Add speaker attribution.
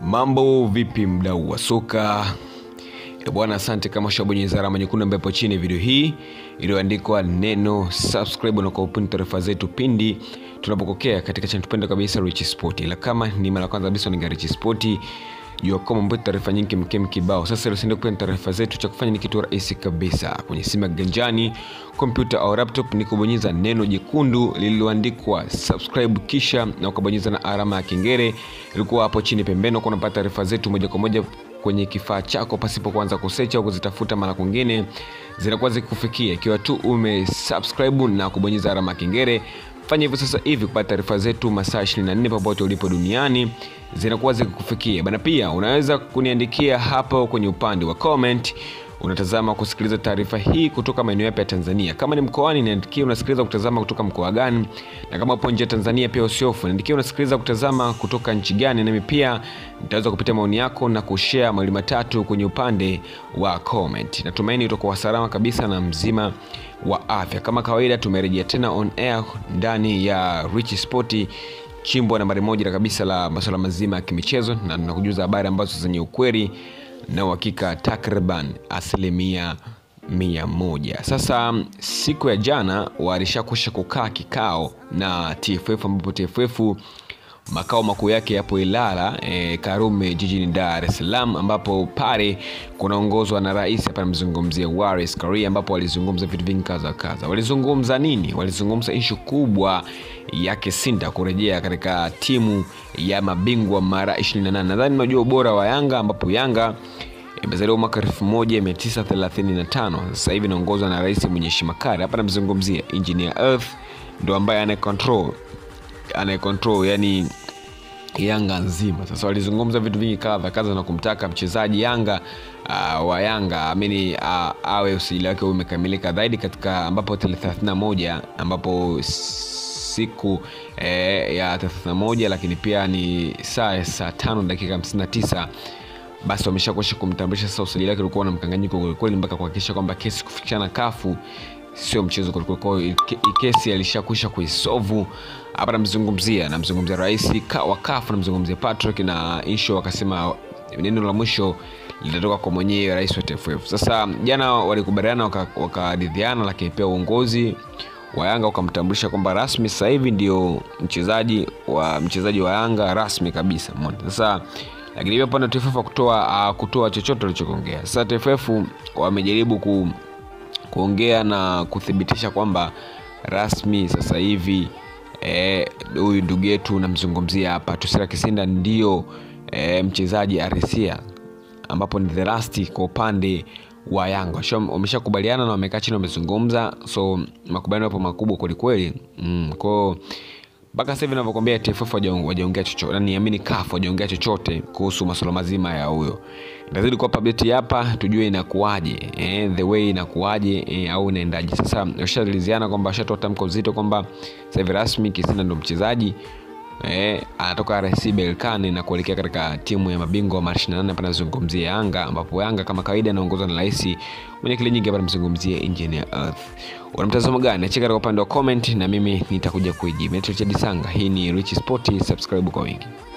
Speaker 1: mambo vipi mdau wa soka E bwana asante kama ushabonyeza alama nyekundu ambayo ipo chini ya video hii iliyoandikwa neno subscribe na kwa upindi taarifa zetu pindi tunapokokea katika channel tupenda kabisa Rich Sport ila kama ni mara ya kwanza kabisa ni Rich Sport jua kama mpeto taarifa nyingi mkem kibao sasa usiende kupenda taarifa zetu cha kufanya ni kitu rahisi kabisa kwenye simu ya ganjani kompyuta au laptop ni kubonyeza neno jekundu lililoandikwa subscribe kisha na ukabonyeza na alama ya kengele ilikuwa hapo chini pembeni uko unapata taarifa zetu moja kwa moja kwenye kifaa chako pasipo kuanza kusecha au kuzitafuta mara kwingine zinakuwa zikikufikia ikiwa tu umesubscribe na kubonyeza alama ya kengele fanya hivyo sasa hivi kupata taarifa zetu masaa 24 popote ulipo duniani zinakuwa zikikufikia bana pia unaweza kuniandikia hapo kwenye upande wa comment unatazama kusikiliza taarifa hii kutoka maeneo yapi ya tanzania kama ni mkoani niandikie unasikiliza kutazama kutoka mkoa gani na kama upo nje ya tanzania pia usiofu niandikie unasikiliza kutazama kutoka nchi gani nami pia nitaweza kupitia maoni yako na kushare mawili matatu kwenye upande wa comment natumaini utakuwa salama kabisa na mzima wa afya kama kawaida tumerejea tena on air ndani ya rich sport chimbo nambari moja kabisa la masuala mazima ya kimichezo na tunakujuza habari ambazo zenye ukweli na uhakika takriban asilimia mia moja sasa siku ya jana walishakusha kukaa kikao na tff ambapo tff makao makuu yake yapo ilala e, karume jijini dar es salaam ambapo pale kunaongozwa na rais hapa namzungumzia waris karia ambapo walizungumza vitu vingi kaza kaza walizungumza nini walizungumza ishu kubwa ya kisinda kurejea katika timu ya mabingwa mara 28 nadhani unajua ubora wa yanga ambapo yanga imezaliwa mwaka 1935 sasa hivi inaongozwa na rais mwenye heshima kali hapa namzungumzia engineer earth ndo ambaye anayecontrol anayecontrol yani yanga nzima sasa walizungumza vitu vingi kadha kadha na kumtaka mchezaji yanga uh, wa yanga amini uh, awe usajili wake umekamilika zaidi katika ambapo tarehe 31 ambapo siku eh, ya 31 lakini pia ni saa ya saa tano dakika 59 basi wameshakuisha kumtambulisha sasa usajili wake ulikuwa na mkanganyiko kwelikweli mpaka kuhakikisha kwamba kesi kufikishana kafu sio mchezo kwelikweli kesi alishakwisha kuisovu hapa namzungumzia namzungumzia rais wa kafu namzungumzia patrick na insho wakasema neno la mwisho litatoka kwa mwenyewe rais wa tff sasa jana walikubaliana wakaridhiana waka lakini pia uongozi wa yanga ukamtambulisha kwamba rasmi sasa hivi ndio mchezaji wa mchezaji wa yanga rasmi kabisa mona sasa lakini pia upande wa tff kutoa uh, kutoa chochote walichokiongea sasa tff wamejaribu ku, kuongea na kuthibitisha kwamba rasmi sasa hivi huyu e, ndugu yetu namzungumzia hapa tusira kisinda ndio e, mchezaji arisia ambapo ni the last kwa upande wa yanga wameshakubaliana na wamekaa chini wamezungumza so makubaliano yapo makubwa kwelikweli mm, kwao mpaka sasa hivi navyokwambia tff wajaongea chochote niamini kaf wajaongea chochote kuhusu masuala mazima ya huyo itazidi kuwapa update hapa tujue inakuwaje eh, the way inakuwaje eh, au inaendaje sasa washariliziana kwamba washatoa tamko zito kwamba sasa hivi rasmi kisinda ndo mchezaji eh, anatoka RC Berkane na kuelekea katika timu ya mabingwa wa mara 28 hapa nazungumzia Yanga ambapo Yanga kama kawaida anaongozwa na rais mwenye kile nyingi hapa namzungumzia Engineer Earth. Una mtazamo gani? Achika katika upande wa comment na mimi nitakuja kuijibu. Naitwa Chadi Sanga. Hii ni Rich Sport, subscribe kwa wingi.